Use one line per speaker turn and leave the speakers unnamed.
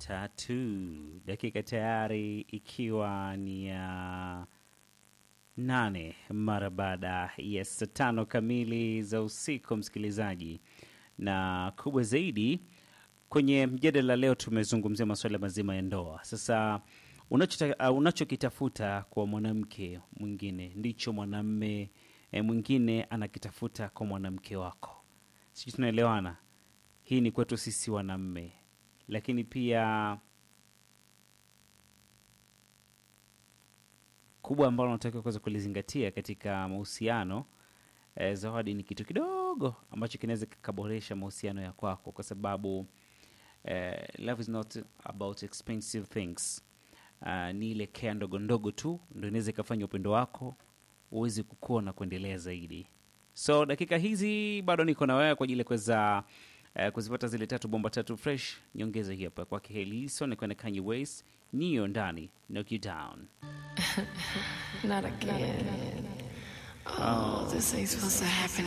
tatu dakika tayari ikiwa ni ya nane mara baada ya saa tano kamili za usiku, msikilizaji, na kubwa zaidi kwenye mjadala leo tumezungumzia masuala mazima ya ndoa. Sasa unachota- uh, unachokitafuta kwa mwanamke mwingine ndicho mwanamme eh, mwingine anakitafuta kwa mwanamke wako. Sijui tunaelewana? Hii ni kwetu sisi wanamme, lakini pia kubwa ambalo unatakiwa kuweza kulizingatia katika mahusiano eh, zawadi ni kitu kidogo ambacho kinaweza kikaboresha mahusiano ya kwako, kwa sababu eh, love is not about expensive things. Uh, ni ile kea ndogo ndogo tu ndo inaweza ikafanya upendo wako uweze kukua na kuendelea zaidi. So dakika hizi bado niko na wewe kwa ajili ya kuweza eh, kuzipata zile tatu bomba tatu fresh. Nyongeza hii hapa kwake Heliso kwenda Kanye West, niyo ndani knock you down.
Not again. Oh, this ain't supposed to happen